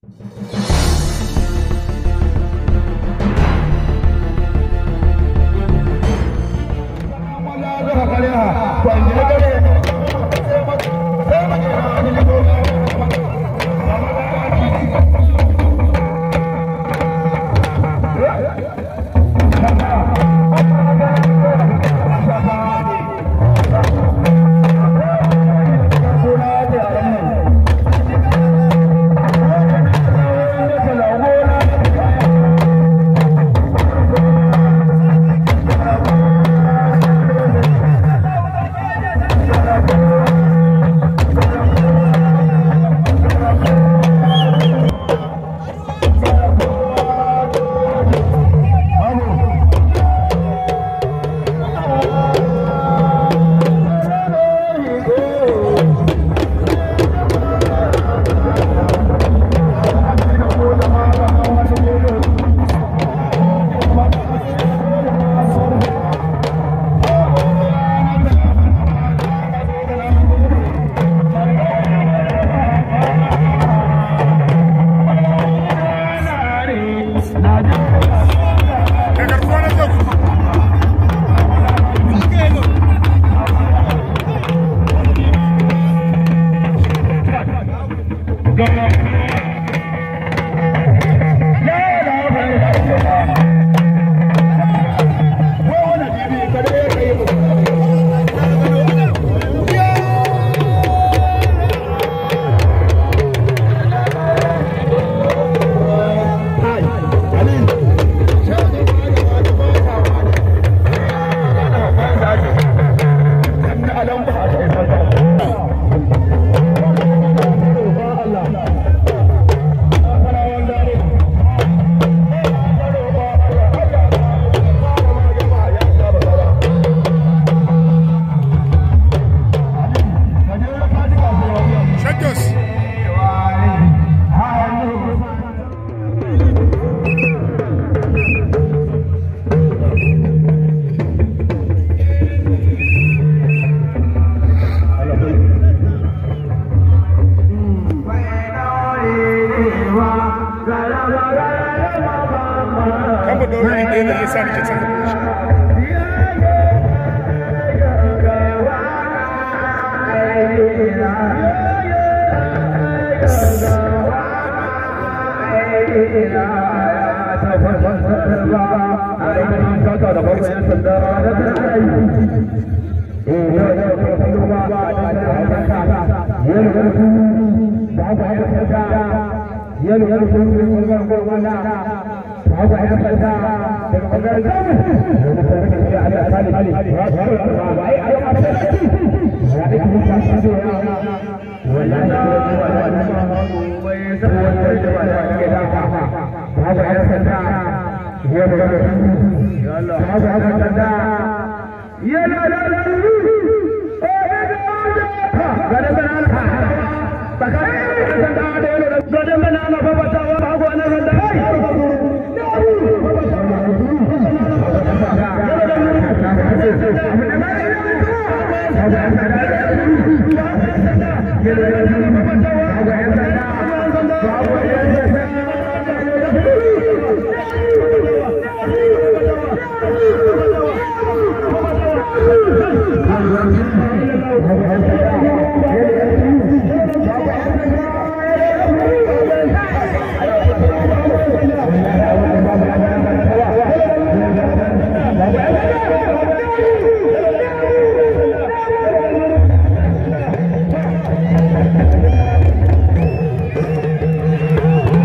Thank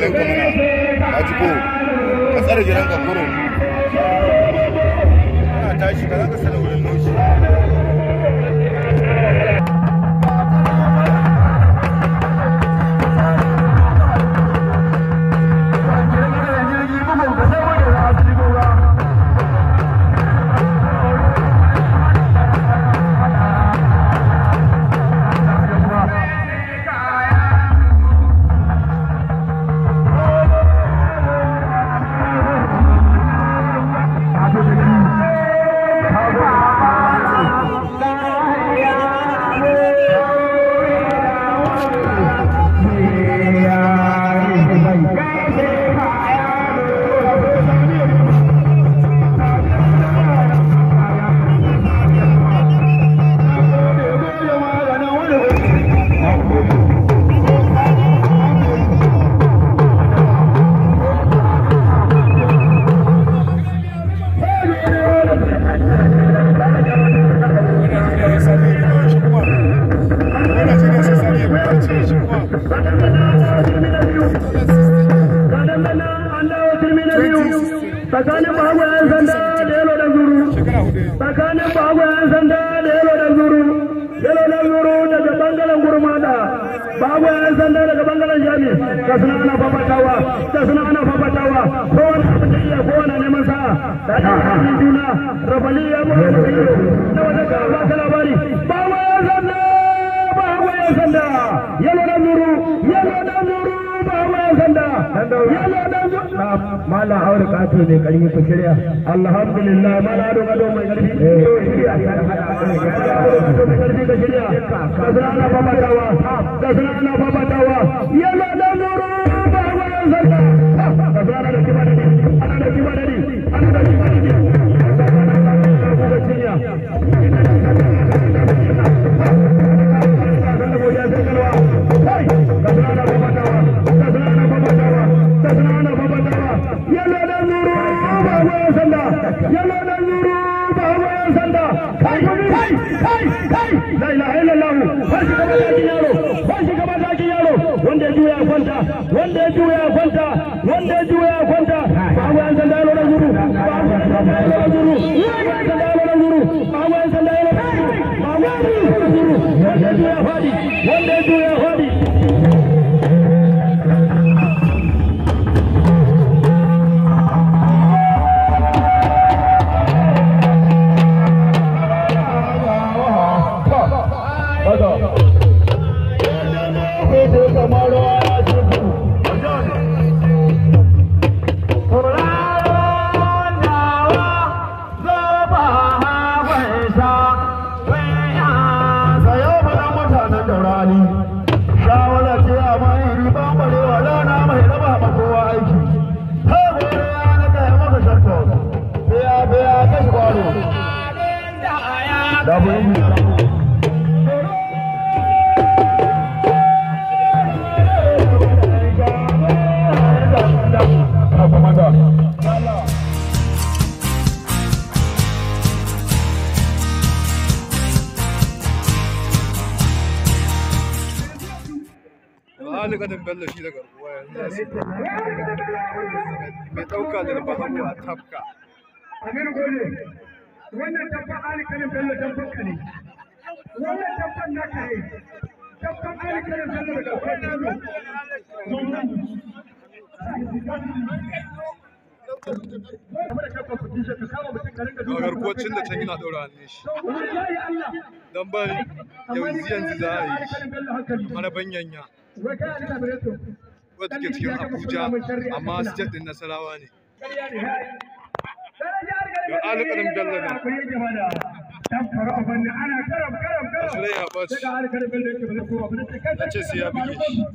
gidan ka mana a jiko ka tsare gidan ka kuro ana tashi ka za ka sanar wurin noshi tsakanin bago yan sanda da yalo da zuru tsakanin bago yan sanda da yalo da zuru yalo da zuru daga bangaren gurmada bago yan sanda daga bangaren jami da suna ana fafatawa da suna ana fafatawa kowane abin da iya kowane neman sa'a da ta hannun juna rafali ya mu da iyo da wata ka ba ka labari bago yan sanda bago yan sanda yalo da zuru yalo da zuru bago yan sanda yalo da zuru mala aure kato ne karfi ku shirya alhamdulillah mala ado gado mai karfi karfi ka shirya kasana ana fafatawa kasana ana fafatawa yana da nuru ba wayan sarka kasana da kiba dadi ana da kiba dadi ana da kiba dadi kuka shirya kasana ana fafatawa kasana ana fafatawa kasana ana fafatawa yalo da nuru ba wayan sanda yalo da nuru ba wayan sanda kai kai kai kai la ilaha illallah ba shi gaba da yaro ba shi gaba da yaro wanda ya juya kwanta wanda ya juya kwanta wanda ya juya kwanta ba wayan sanda yalo da nuru ba wayan sanda yalo da nuru ba wayan sanda yalo da nuru ba wayan sanda yalo da nuru ba wayan sanda yalo da nuru wanda ya juya fadi wanda ya juya fadi hali ganin bello shi da garkuwa yanzu za su mai ɗauka da rufa hannu a tafka Amir Gole, wannan tabban alikarin Bello tabban ka ne. Wannan tabban naka ne. Tabban alikarin Bello da kawai nano. a garkuwacin da can yana ɗaura hannun shi don ba yanzu yanzu za a yi shi mana banyanya wadda ke cikin abuja amma state din nasarawa ne ga alƙarin bello nan asirai ya ɓaci na ce sai ya buge shi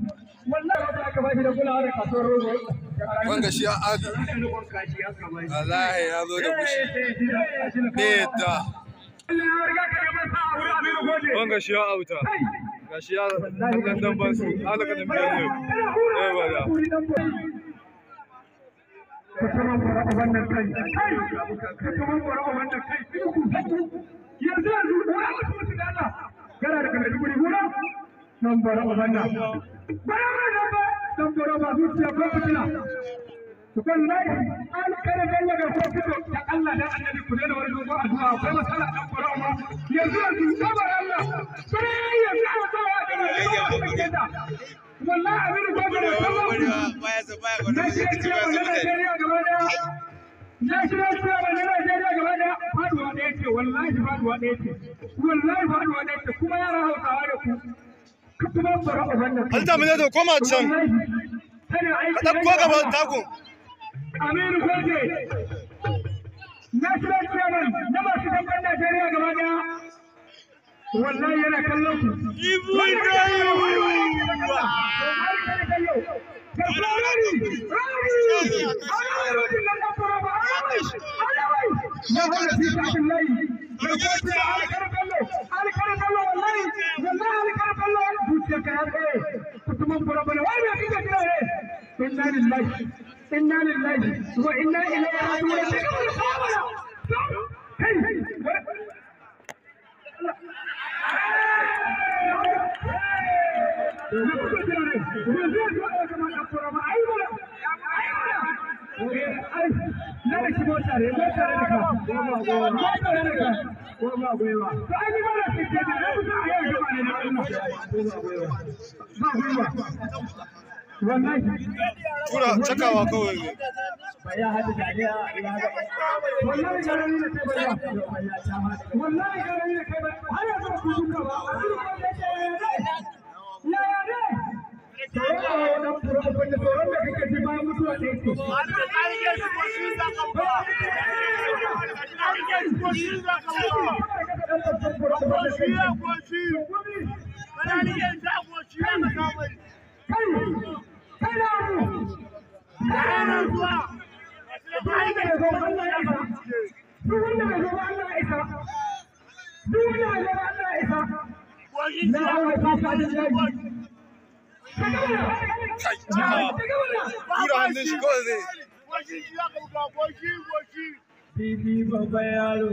wanga shi ya adi wallahi ya zo da bushi ne yadda wanga shi ya auta ga shi ya ɗan dan ban su alƙarin bello ne ba da wannan kai kai wannan kai yanzu yanzu wani mutum su dana gara da kalli guri gura nan bara wannan bara mai nan ba dan bora ba zuciya ko fitina wallahi an kare dalla ga ko fito da Allah dan annabi ku da wani dogo addu'a akwai masala dan bora ma yanzu yanzu sabar Allah sai ya sa ta da wallahi abin ko da sallah na shi ya ce wannan Najeriya gaba daya na shi ya ce wannan Najeriya gaba daya faduwa ɗaya ce wallahi faduwa ɗaya ce wallahi faduwa ɗaya ce kuma yara Hausawa da ku kuma bora wannan Alta mu da koma can. Ka ɗauko gaban takun. Aminu Goje, National Chairman na masu dabban Najeriya gaba daya. Wallahi yana kallon ku. Ibu Inna lillahi inna lillahi wa inna ilaihi raji'un kai Wallahi Tura cakawa kawai ne. wallahi garani da kai bariya wallahi garani da kai bariya har yanzu ku duka ba a duk wanda yake ya ya ne tsoron a wannan fura abin da tsoron da kake ji bayan mutuwa da yake kai kai na mu kai na zuwa duk wanda bai zo ba Allah ya isa duk wanda bai zo ba Allah ya isa duk wanda bai zo ba Allah ya isa na hawa ta sa da jaji Tura hannun shi kawai zai. Bibi babban yaro.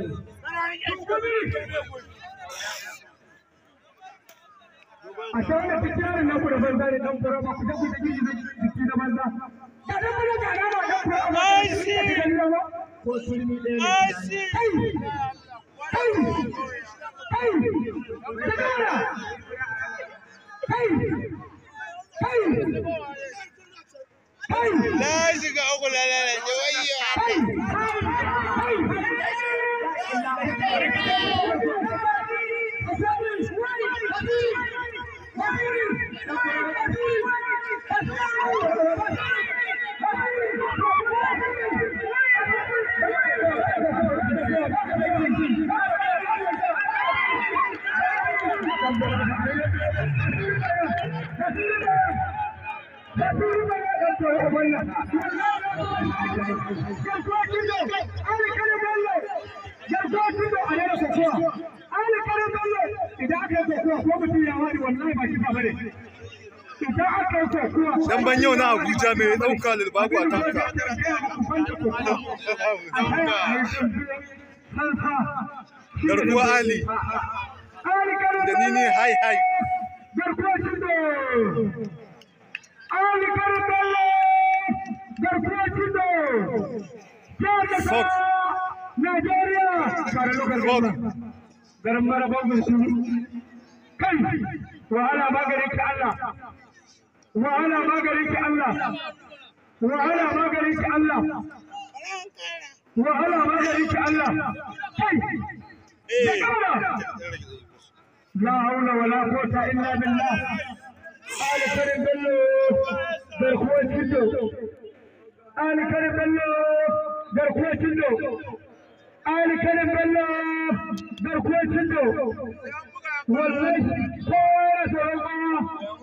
A shan da fi yaron na ku da banza ne dan fura ba ku tafi da jiji da jiki da banza. Ka dan mana ga nama dan fura ba. Ai shi. Ko turmi ɗaya ne. Ai shi. Kai. Kai. Kai. Daga mana. Kai. Kai. Kai. Na shiga uku na lalace wayya. Dan ban yau na Abuja mai ɗauka lilbabu a tanka. Garkuwa Ali da ni ne hai hai. garkuwacin da Ali Karabala garkuwacin da Jihar Fox. Najeriya tare lokacin Fox. garin marabon musu kai wahala maganin ki Allah wahala maganin ki Allah wahala maganin ki Allah wahala maganin ki Allah kai da kauna لا حول ولا قوة إلا بالله آل كريم بلو برخوة جدو آل كريم بلو برخوة جدو آل كريم بلو برخوة جدو والله كورة الله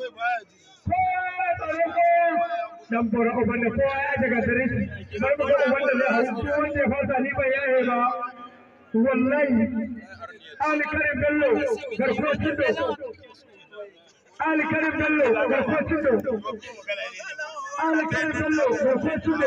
كورة الله dan bora uban da kowa ya daga dare shi bar mu ga wanda zai hau ko wanda ya fasa ni bai yaye ba wallahi Ali Karim Bello garkuwar cindo Ali Karim Bello garkuwar cindo Ali Karim Bello garkuwar cindo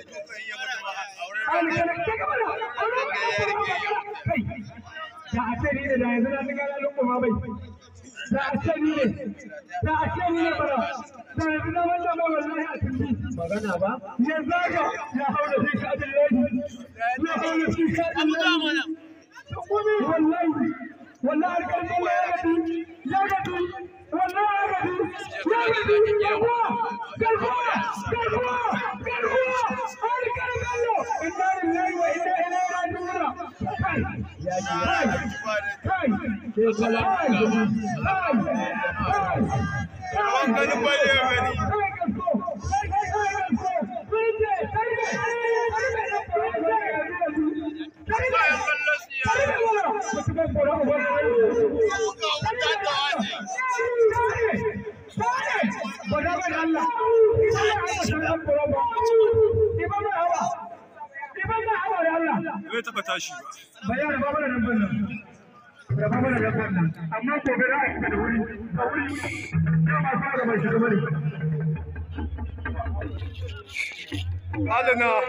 Ali Karim daga mana kai da a ce ni ne da yanzu na ga lalun kuma bai da a ce ni ne da a ce ni ne bara magana ba ya zaga ya haura fi kadin laji ya haura fi kadin laji wallahi wallahi alƙalin ya gabi ya gabi wallahi ya gabi ya gabi garkuwa garkuwa garkuwa garkuwa alƙalin bello inna lillahi wa inna ilaihi raji'un kai ya ji kai ke kala kai kai kai Bai taɓa tashi ba. Bayan ba mana nan bannan. Da ba mana nan bannan. Amma gobe za a shiga da wuri. Da wuri. Yau ma fara mai shiga bane. Adana.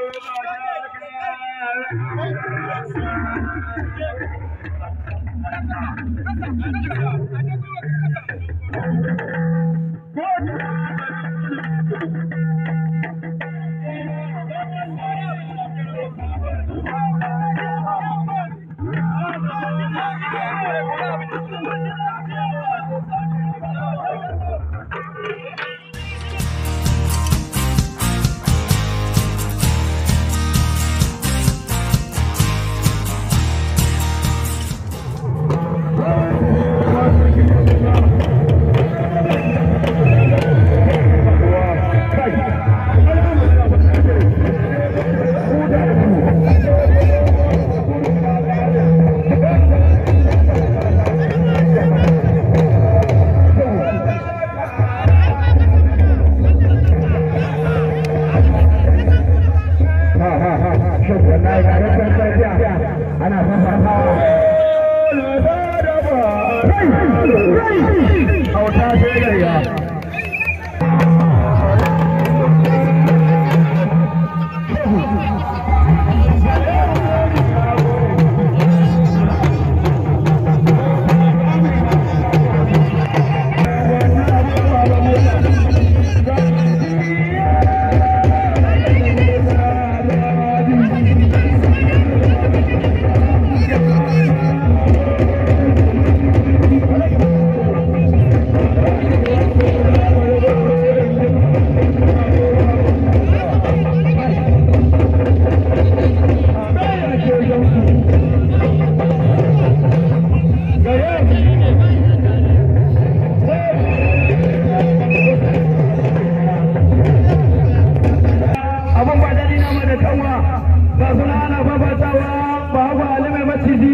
abun ba daɗi na da kanwa ga suna ana fafatawa ba hagu alimai maciji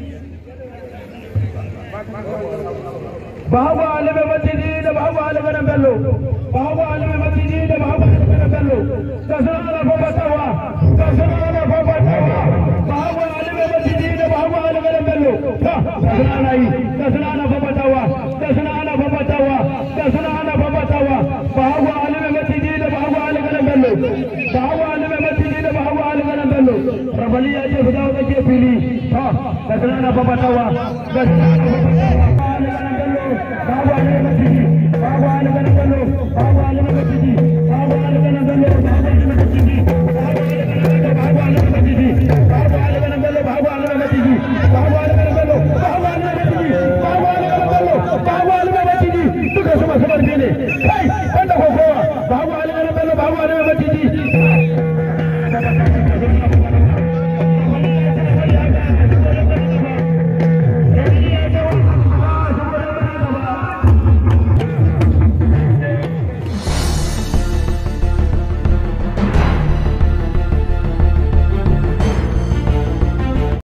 ba hagu alimai maciji da ba hagu alimai na bello ba hagu alimai maciji da ba hagu alimai na bello ga suna ana fafatawa ga suna ana fafatawa ba hagu alimai maciji da ba hagu alimai na bello ga suna ana yi ga suna ana fafatawa ga suna ana fafatawa ga suna ana fafatawa ba hagu alimai maciji da ba hagu alimai na bello ba hagu alimai maciji da ba hagu alimai na bello rabali ya ce fita wata ke fili ha ga suna ana fafatawa ga suna ana fafatawa babu alimai maciji babu alimai na bello babu alimai maciji babu alimai na bello babu alimai maciji babu alimai maciji babu alimai na bello babu alimai maciji babu alimai na bello babu alimai maciji babu alimai na bello babu alimai maciji duka su masu barci ne kai wanda kokowa babu alimai na bello babu alimai maciji